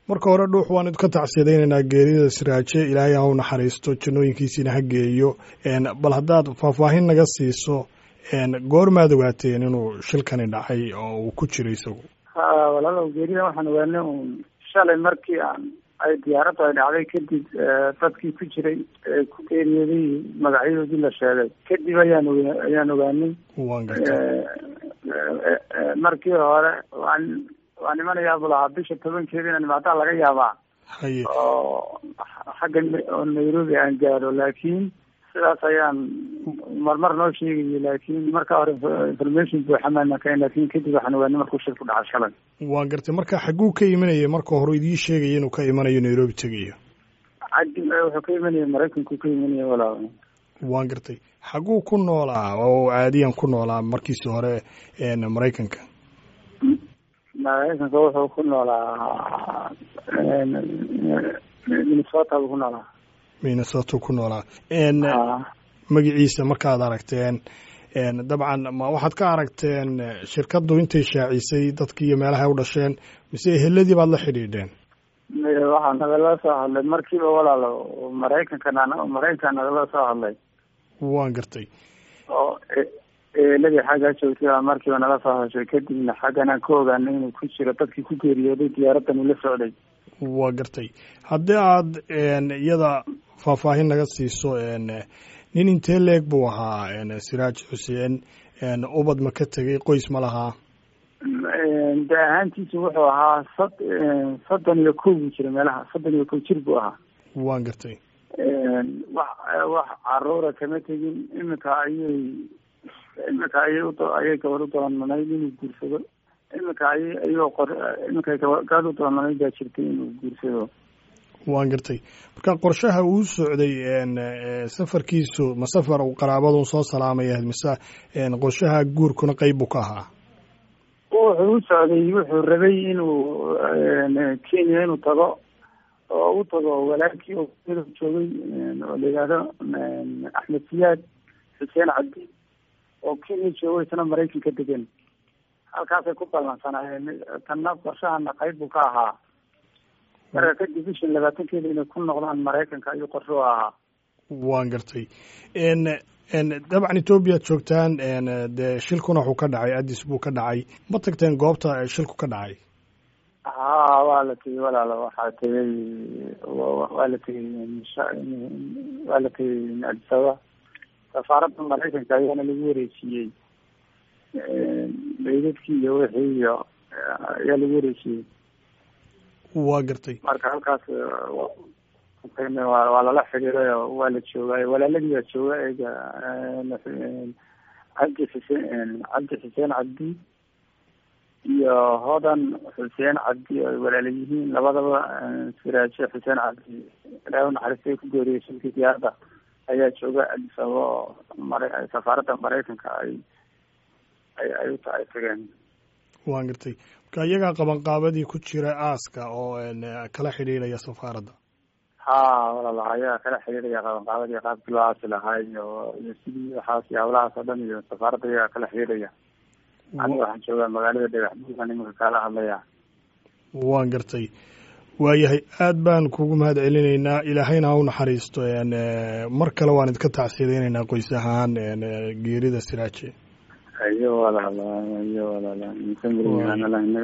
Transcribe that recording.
marka hore dhuux waan idka tacsiyadaynaynaa geerida siraaje ilaahay ha u naxariisto jannooyinkiisiina ha geeyo bal haddaad faahfaahin naga siiso goormaad ogaateen inuu shilkani dhacay oo uu ku jiro isagu ha walaalow geerida waxaan ogaanay uun shalay markii aan ay diyaaraddu ay dhacday kadib dadkii ku jiray ee ku geeriyooday magacyadoodii la sheegay kadib ayaan oga ayaan ogaanay waan gartay markii hore waan waan imanayaa buu lahaa bisha tobankeeda inaan imaadaa laga yaabaa haye oo xagga oo nairobi aan gaadho laakiin sidaas ayaan marmar noo sheegayay laakiin marka hore information buuxa maana kaen laakin kadib waxaan ogaanay markuu shil ku dhaca shalay waan gartay marka xagguu ka imanayay marka hore idiin sheegaya inuu ka imanayo nairobi tegayo cadi wuxuu ka imanaya maraykanku ka imanaya walaa waan gartay xagguu ku noolaa oo caadiyan ku noolaa markiisi hore maraykanka maraykanka wuxuu ku noolaa minnesota buu ku noolaa minnesota ku noolaa magaciisa markaad aragteen dabcan ma waxaad ka aragteen shirkaddu intay shaacisay dadkii iyo meelaha ay u dhasheen mise eheladii baad la xidhiidheen waxaa nagala soo hadlay markiiba walaalo maraykanka maraykanka nagala soo hadlay waan gartay oo eeladii xaggaa joogtay baa markiiba nala soo hadashay kadibna xaggan aan ka ogaanay inuu ku jiro dadkii ku geeriyooday diyaaraddan ula socday waa gartay haddii aad iyada faahfaahin naga siiso nin intee leeg buu ahaa siraaj xuseen ubad ma ka tegay qoys ma lahaa de ahaantiisu wuxuu ahaa sad soddon iyo kow buu jira meelaha soddon iyo kow jir buu ahaa waan gartay wax wax caruura kama tegin iminka ayay iminka ayay u ayay gabadh u doonanayd inuu guursado iminka ayay ayuu qor iminka gabadh u doonanayd baa jirtay inuu guursado waan gartay marka qorshaha uu socday safarkiisu ma safar uu qaraabadun soo salaamaya mise qorshaha guurkuna qeyb buu ka ahaa wuxuu u socday wuxuu rabay inuu kenya inuu tago oo u tago walaalkii oo midab joogay oo la yidhaahdo axmed siyaad xuseen cabdi oo kenya joogo isna maraykanka degan halkaasay ku ballansanaayeen tanna qorshahana qayb buu ka ahaa marka kadib bishan labaatankeeda inay ku noqdaan maraykanka ayuu qorsho u ahaa waan gartay dabcan ethoobiyaad joogtaan dee shilkuna wuxuu ka dhacay addis buu ka dhacay ma tagteen goobta shilku ka dhacay ha waa la tegey walaalo waxaa tegey waa la tegey waa la tegey adisaba safaaradda maraykanka ayaana lagu wareejiyey meydadkii iyo wixii iyo ayaa lagu wareejiyey waa gartay marka halkaas waa lala xidhiiray oo waa la joogaayo walaaladii baa jooga eega cabdi xuseen cabdi xuseen cabdi iyo hodan xuseen cabdi oo ay walaala yihiin labadaba siraaje xuseen cabdi ilaahay unaxariistay ku geeriyay shilkii diyaaradda ayaa jooga addis ababa oo mara safaaradda maraykanka ay ay ay u ay tageen waan gartay marka iyagaa qabanqaabadii ku jira aaska oo kala xidhiidhaya safaaradda ha walaala ayaa kala xidhiidhaya qabanqaabadii qaabkii loo aasi lahaa iyo iyo sidii waxaas iyo hawlahaas oo dhan iyo safaaradda iyagaa kala xidhiidhaya aniga waxaan joogaa magaalada dhagaxbuugan iminka kaala hadlaya waan gartay waayahay aad baan kugu mahad celinaynaa ilaahayna ha u naxariisto mar kale waan idinka tacsiyadaynaynaa qoys ahaan geerida siraaje iyo walaala iyo walaala